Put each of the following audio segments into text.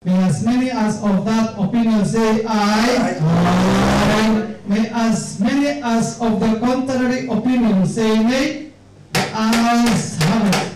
May as many as of that opinion say aye. Aye. May as many as of the contrary opinion say nay. The ayes have it.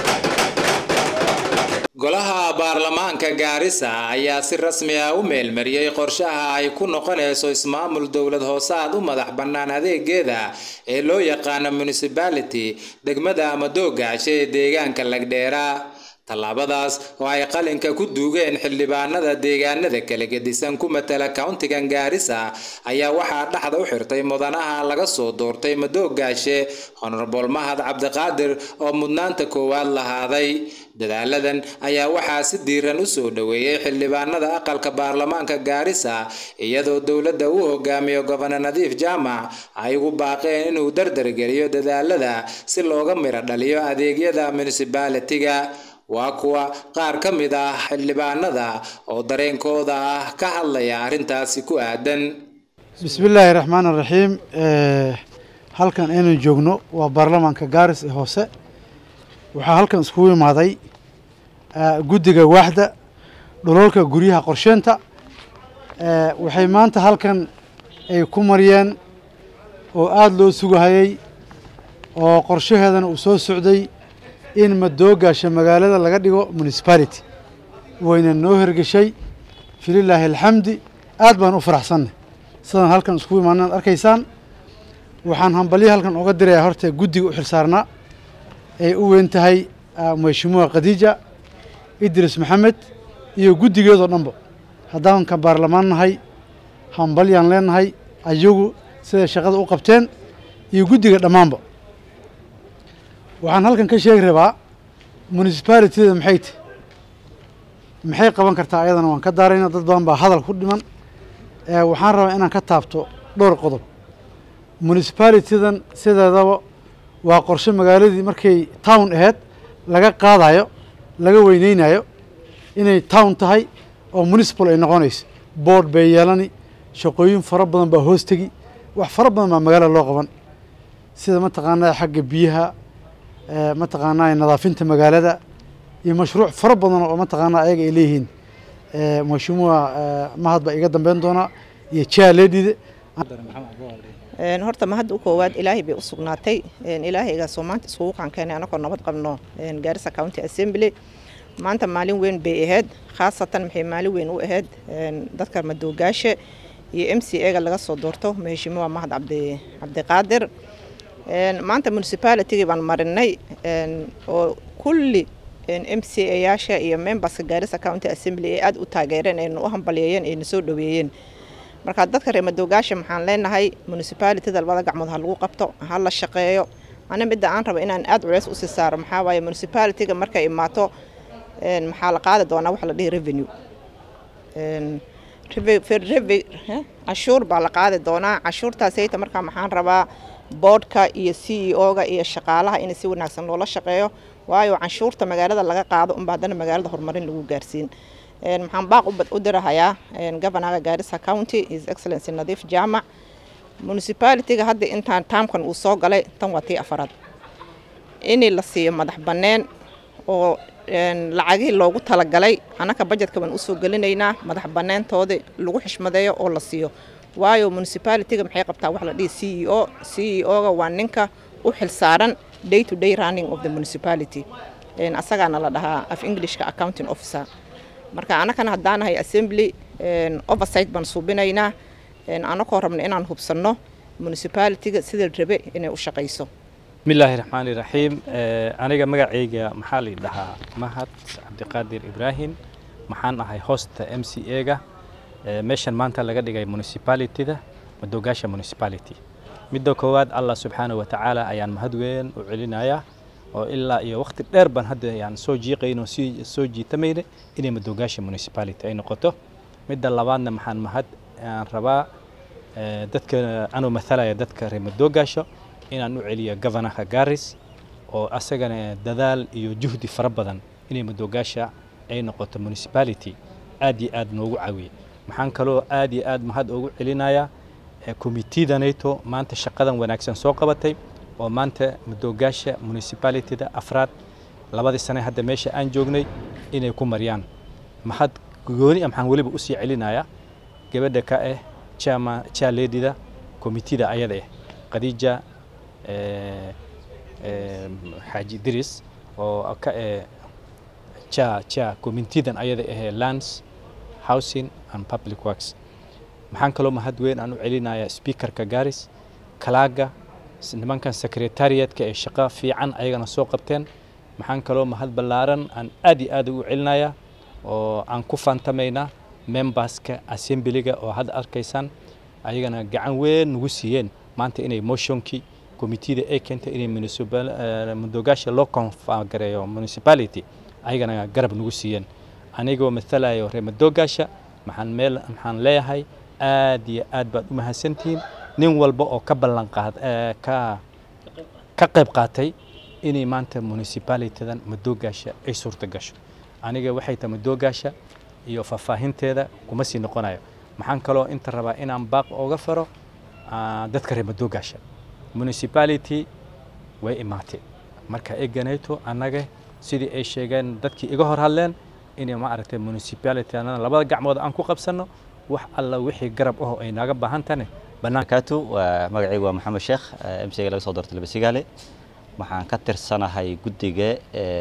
golaha baarlamaanka gaarisa ayaa si rasmi ah u meelmariyey qorshaha ay ku noqonayso ismaamul dowlad hoosaad u madax bannaan adeegeeda ee loo yaqaano municipality degmada amadoogaashe ee deegaanka lagdheera tallaabadaas oo ay qalinka ku duugeen xildhibaanada deegaanada kala gedisan ku matala countigan gaarisa ayaa waxaa dhexda u xirtay mudanaha laga soo doortay madoogaashe honorable mahad cabdiqaadir oo mudnaanta koowaad lahaaday dadaaladan ayaa waxaa si diiran u soo dhoweeyey xildhibaanada aqalka baarlamaanka gaarisa iyadoo dowladda uu hogaamiyo gobonor nadiif jaamac ay ugu baaqeen inuu dardargeliyo dadaalada si looga miro dhaliyo adeegyada municipality-ga waa kuwa qaar ka mid ah xildhibaanada oo dareenkooda ah ka hadlaya arrintaasi ku aadan bismillaahi raxmaan raxiim halkan aynu joogno waa baarlamaanka gaaris ee hoose waxaa halkan iskugu imaaday guddiga waaxda dhololka guryaha qorsheynta waxay maanta halkan ay ku mariyeen oo aada loo sugahayey oo qorshaheedana uu soo socday in madoogaasha magaalada laga dhigo municipality wayna noo hergeshay fililaahi alxamdi aad baan u faraxsannay sidaan halkan iskugu imaana ad arkaysaan waxaan hambalyo halkan oga dirayaa horta guddiga u xilsaarnaa ay u weyn tahay mashimuha khadiija idris maxamed iyo guddigeedoo dhanba haddaan ka baarlamaan nahay hambalyaan leenahay ayagu siday shaqada u qabteen iyo guddiga dhammaanba waxaan halkan ka sheegi rabaa municipalityda maxay tahy maxay qaban kartaa ayadana waan ka daarayna dad badan baa hadal ku dhiman waxaan rabaa inaan ka taabto dhowr qodob municipalitydan sideedaba waa qorshe magaaladii markay town aheyd laga qaadayo laga weyneynayo inay town tahay oo municipal ay noqonayso board bay yeelani shaqooyin fara badan baa hoos tegi wax fara badan baa magaalada loo qaban sida mataqaanaa xagga biyaha mataqaanaa nadaafinta magaalada iyo mashruuc fara badan oo mataqaanaa ayaga ay leeyihiin mashimuha mahad baa iga dambeyn doonaa iyo jaaledide horta mahadda u koowaad ilaahay bay u sugnaatay ilaahaygaasoo maanta iskugu qankeenay anagoo nabad qabno gaarisa county assembly maanta maalin weyn bay ahayd khaasatan maxay maalin weyn u ahayd dadka madoogaashe iyo m c a-ga laga soo doorto maheshimuha mahad cabdi cabdiqaadir maanta municipalitygii baan marinay oo kulli m c a yaasha iyo memberska gaarisa county assembly ee aada u taageereen ayna u hambalyeeyeen ayna soo dhoweeyeen marka dadka reer madoogaasha maxaan leenahay municipalityda labada gacmood ha lagu qabto ha la shaqeeyo ana midda aan raba inaan aada culeys usii saaro maxaa waaye municipalityga markay imaato maxaa la qaadi doonaa waxa la dhihi revenue cashuur baa la qaadi doonaa cashuurtaasayta markaa maxaan rabaa boodhka iyo c e o-ga iyo shaqaalaha in si wanaagsan loola shaqeeyo waayo canshuurta magaalada laga qaado unba haddana magaalada horumarin lagu gaarsiin maxaan baaq u dirahayaa governaga gaarisa county his excellency nadiif jaamac municipalityga hadda intaan taamkan uu soo galay tan waa tii afaraad in la siiyo madax banneen oo lacagihii loogu talagalay annaka bajetka baan usoo gelinaynaa madax banneentooda lagu xishmadeeyo oo la siiyo waayo municipalityga maxay qabtaa wax la dhihi c e o c e o-ga waa ninka u xilsaaran day to day running of the municipality asagaana la dhahaa af englishka accounting officer marka annakana haddaanahay assembly oversight baan suubinaynaa annakoo rabna inaan hubsanno municipalityga sida rabe inay u shaqayso bismillaahi raxmaani raxiim aniga magacayga maxaa la dhahaa mahad cabdiqaadir ibraahim maxaan ahay hosta m c a-ga meeshan maanta laga dhigay municipalityda madoogaasha municipality midda koowaad allah subxaana wa tacaala ayaan mahad weyn u celinayaa oo ilaa iyo waqti dheer baan hadda ayaan soo jiiqayn oo sii soo jiitamayna inay madoogaasha municipality ay noqoto midda labaadna maxaan mahad aan rabaa dadka anuu mathalaya dadka reer madoogaasha inaan u celiyo governorka garis oo asagana dadaal iyo juhdi fara badan inay madoogaasha ay noqoto municipality aad iyo aad noogu caawiyey maxaan kaloo aad iyo aad mahad ugu celinayaa committeeda nato maanta shaqadan wanaagsan soo qabatay oo maanta madoogaasha municipalityda afraad labadii sane hadda meesha aan joognay inay ku mariyaan mahad gooni maxaan weliba usii celinayaa gabadha ka ah chama chaledida komitida ayada ah khadiija xaaji idris oo ka ah cha cha komitidan ayada ahee lands housing and public works maxaan kaloo mahad weyn aan u celinayaa speakerka garis kalaaga nimankan secretariatka ee shaqo fiican ayagana soo qabteen maxaan kaloo mahad ballaaran aan aad iyo aad ugu celinayaa oo aan ku faantamaynaa memberska assemblyga oo hadda arkaysaan ayagana gacan weyn nagu siiyeen maanta inay motionkii komitida ay keentay inay mudogaasha loo konfagareeyo municipality ayagana garab nagu siiyeen anigoo mathalayo reer madogaasha maxaan meel maxaan leeyahay aad iyo aad baad u mahadsantihiin nin walba oo ka ballan qaad ka ka qayb qaatay inay maanta municipalitydan madoogaasha ay suurta gasho aniga waxay tahay madoogaasha iyo faahfaahinteeda kuma sii noqonayo maxaan kaloo inta rabaa inaan baaq ooga faro dadka reer madoogaasha municipality way imaatay marka eganayto annaga sidii ay sheegeen dadkii iga hor hadleen inay ma aragtay municipality anana labada gacmood aan ku qabsanno wax alla wixii garab aho ay naaga baahan tahane banaankaatu waa magacaygu waa maxamed sheekh m c ga laga soo doortay labasigaale waxaan ka tirsanahay guddiga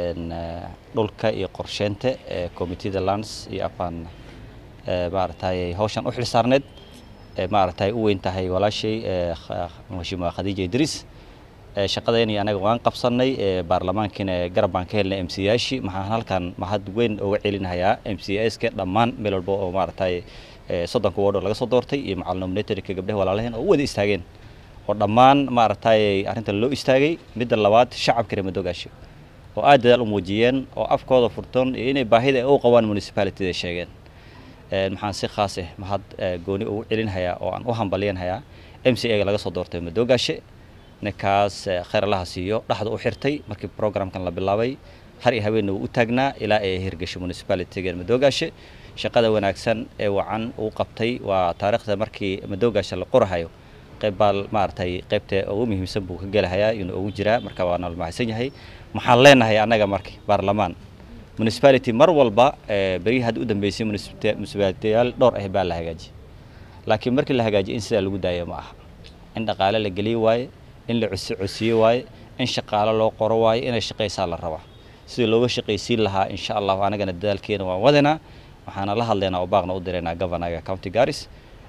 dhulka iyo qorsheynta ee commitida lands iyo afaan maaragtay hawshan u xilsaarneed maaragtay u weyn tahay walaashay mhashiima khadiija idriis shaqadeeni anaga waan qabsanay baarlamaankiina garab baan ka helnay m c yaashi maxaan halkan mahad weyn uga celinayaa m c ska dhammaan meel walba oo maaragtay soddonka wardoo laga soo doortay iyo macal nominatorka gabdhaha walaalaheen oo u wada istaageen oo dhammaan maaragtay arrintan loo istaagay midda labaad shacabka reer madoogaasha oo aad dadaal u muujiyeen oo afkooda furtoon iyo inay baahida u qabaan municipalityda sheegeen maxaan si khaas ah mahad gooni ugu celinhayaa oo aan u hambalyanhayaa m c ga laga soo doortay madoogaashe ninkaas khayr allaha siiyo dhaxda u xirtay markii programkan la bilaabay har iyo habeenna wuu u taagnaa ilaa ay hirgasho municipalityga madoogaashe shaqada wanaagsan ee wacan uu qabtay waa taariikhda markii madoogaasha la qorahayo qayb baa maaragtay qaybta ugu muhiimsan buu ka gelahayaa inuu ugu jiraa marka waa nala mahadsan yahay maxaan leenahay annaga marka baarlamaan municipality mar walba berihii hadda u dambeysay municipalitiyaal dhowr ah baa la hagaajiyay laakiin markii la hagaajiyay in sidaa lagu daaya ma aha in dhaqaale la geliye waaye in la cosi cosiye waaye in shaqaalo loo qoro waaye inay shaqaysaa la rabaa sidii looga shaqaysiin lahaa insha allahu anagana dadaalkeena waan wadanaa waxaana la hadlaynaa oo baaqna u diraynaa governaga county garis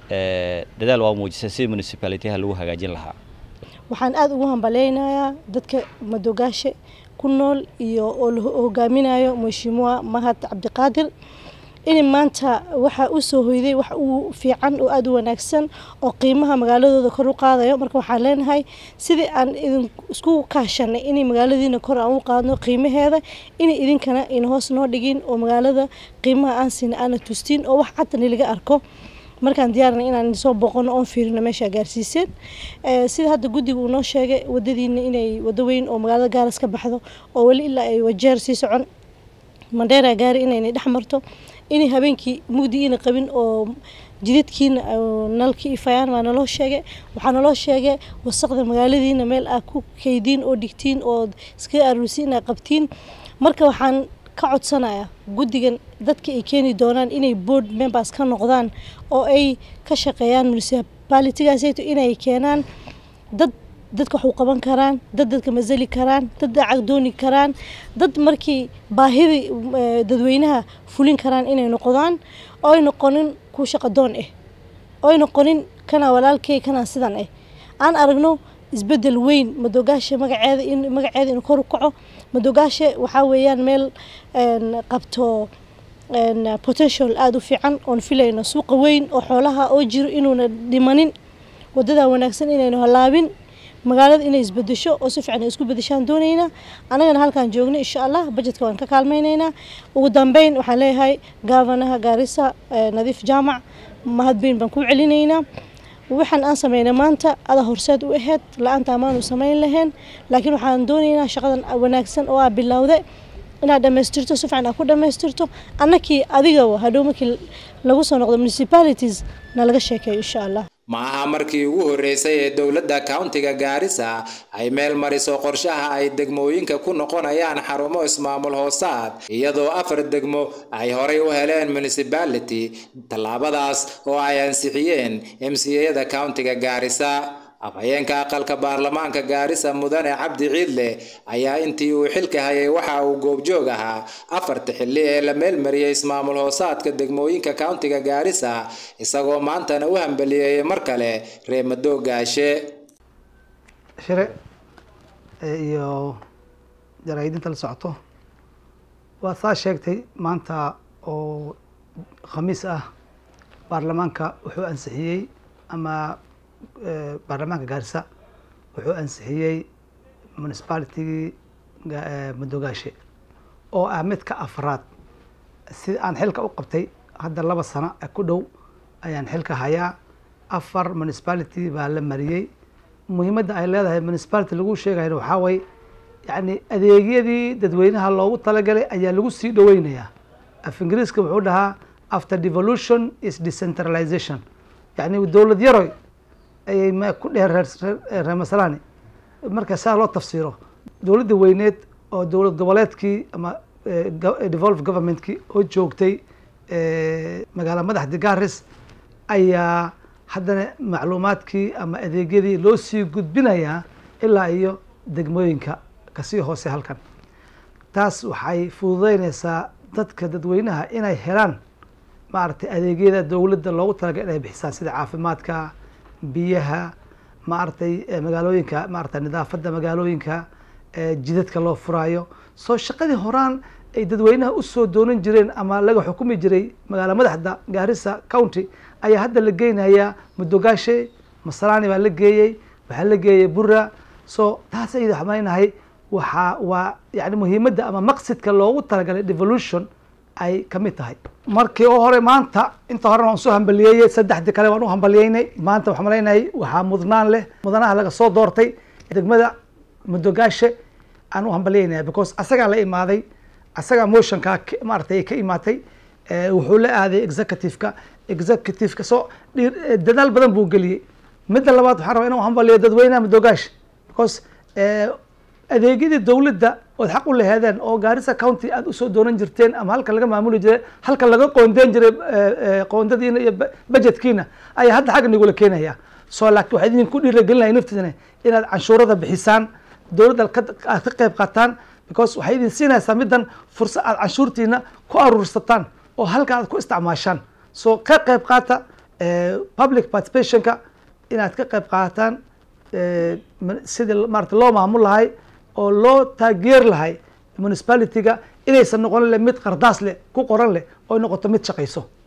dadaal waa muujisay sidii municipalityha lagu hagaajin lahaa waxaan aada ugu hambaleynayaa dadka madogaashe ku nool iyo oo la hogaaminayo mhashiimuha mahad cabdiqaadir in maanta waxaa u soo hoyday wax uu fiican oo aada u wanaagsan oo qiimaha magaaladooda kor u qaadayo marka waxaan leenahay sidii aan idin isku kaashanay inay magaaladiina kor aan u qaadno qiimaheeda inay idinkana ina hoos noo dhigin oo magaalada qiimaha aan siina aana tustiin oo wax cadani laga arko markaan diyaarnay inaan soo booqano oon fiirino meesha gaarsiiseen sida hadda guddiga uu noo sheegay wadadiina inay wado weyn oo magaalada gaaras ka baxdo oo weli ilaa ay wajeer sii socon mandheera gaari inaynay dhex marto inay habeenkii mugdi ina qabin oo jidadkiina nalkii ifayaan waa naloo sheegay waxaa naloo sheegay wasaqda magaaladiina meel aad ku kaydiin oo dhigtiin oo iskaga aruursiin inaad qabtiin marka waxaan ka codsanaya guddigan dadka ay keeni doonaan inay board members ka noqdaan oo ay ka shaqeeyaan municipalitygaasayto inay keenaan dad dadka wax u qaban karaan dad dadka masali karaan dad lacag dooni karaan dad markii baahidii dadweynaha fulin karaan inay noqdaan oo ay noqonin ku shaqadoon ah oo ay noqonin kana walaalkay kana sidan ah aan aragno isbedel weyn madogaasha magaceeda in magaceeda inuu kor u kaco madogaasha waxaa weeyaan meel qabto potential aada u fiican oon filayno suuqa weyn oo xoolaha oo jiro inuuna dhimanin wadada wanaagsan inaynu halaabin magaalada inay isbedesho oo si fiican ay isku bedeshaan doonaynaa annagana halkaan joogno insha allah bajetka waan ka kaalmaynaynaa ugu dambeyn waxaan leeyahay gaafanaha gaarisa nadiif jaamac mahadbeyn baan ku celinaynaa waxaan aan sameynay maanta ada horseed u aheyd la-aanta amaanu samayn lahayn laakiin waxaan doonaynaa shaqadan wanaagsan oo aa bilowda inaad dhammaystirto si fiican aad ku dhammaystirto annakii adiga hadhow markii lagu soo noqdo municipalities na laga sheekeeyo insha allah ma aha markii ugu horreysay ee dowladda countiga gaarisa ay meel mariso qorshaha ay degmooyinka ku noqonayaan xarumo ismaamul hoosaad iyadoo afar degmo ay horay u heleen municipality tallaabadaas oo ay ansixiyeen mcada countiga gaarisa afhayeenka aqalka baarlamaanka gaarisa mudane cabdi ciidle ayaa intii uu xilka hayay waxa uu goobjoog ahaa afarta xilli ee la meelmariyey ismaamul hoosaadka degmooyinka countiga gaarisa isagoo maantana u hambaliyeeyay mar kale reemadoo gaashe shire iyo jaraa'idinta la socoto waa saa sheegtay maanta oo khamiis ah baarlamaanka wuxuu ansixiyey ama baarlamaanka gaarisa wuxuu ansixiyey municipalitigii madogaashe oo ah midka afraad si aan xilka u qabtay hadda laba sano ku dhow ayaan xilka hayaa afar municipality baa la mariyey muhiimadda ay leedahay municipality lagu sheegayna waxaa way yacni adeegyadii dadweynaha loogu talagalay ayaa lagu sii dhoweynayaa af ingiriiska wuxuu dhahaa after devolution is decentralization yacni dowlad yaroy ayay m ku dheheen reer masalani marka saa loo tafsiiro dowladda weyneed oo dowlad goboleedkii ama devolve governmentkii oo joogtay magaala madaxda garis ayaa haddana macluumaadkii ama adeegyadii loo sii gudbinayaa ilaa iyo degmooyinka kasii hoose halkan taas waxay fududeyneysaa dadka dadweynaha inay helaan maaragtay adeegyada dowladda loogu talagalay inay bixisaan sida caafimaadka biyaha maaragtay magaalooyinka maaragtay nidaafadda magaalooyinka jidadka loo furaayo soo shaqadii horaan ay dadweynaha usoo doonan jireen ama laga xukumi jiray magaala madaxda gaarisa county ayaa hadda la geynayaa mudogaashe masalaani baa la geeyey waxaa la geeyey bura so taas ayada xamaynahay waxaa waa yani muhiimadda ama maqsidka loogu talagalay devolution ay kamid tahay markii oo hore maanta inta horena waan soo hambaliyeeyey saddexdii kale waan u hambaliyeynay maanta waxaan malaynahay waxaa mudnaan leh mudanaha laga soo doortay degmada mudogaashe aan u hambaliyeynaya because asagaa la imaaday asagaa motionkaa maaratay ka imaatay wuxuu la aaday executiveka executiveka soo dadaal badan buu geliyey midda labaad waxaan rabaa inaan hambaliyo dadweynaha mudogaashe because adeegyadii dowladda ood xaq u laheedeen oo gaarisa county aada usoo doonan jirteen ama halka laga maamuli jiray halka laga qoondeyn jiray qoondadiina iyo budgetkiina ayaa hadda xagga nagula keenaya so laakiin waxaa idinku dhiiragelinaya naftiisana inaad canshuurada bixisaan dowladda aad ka qayb qaataan because waxay idin siinaysaa middan fursad aad canshuurtiina ku aruursataan oo halka aad ku isticmaashaan so ka qayb qaata public participationka inaad ka qayb qaataan sidii maarata loo maamul lahay oo loo taageer lahay municipalityga inaysan noqon le mid qardaas leh ku qoran leh oo noqoto mid shaqayso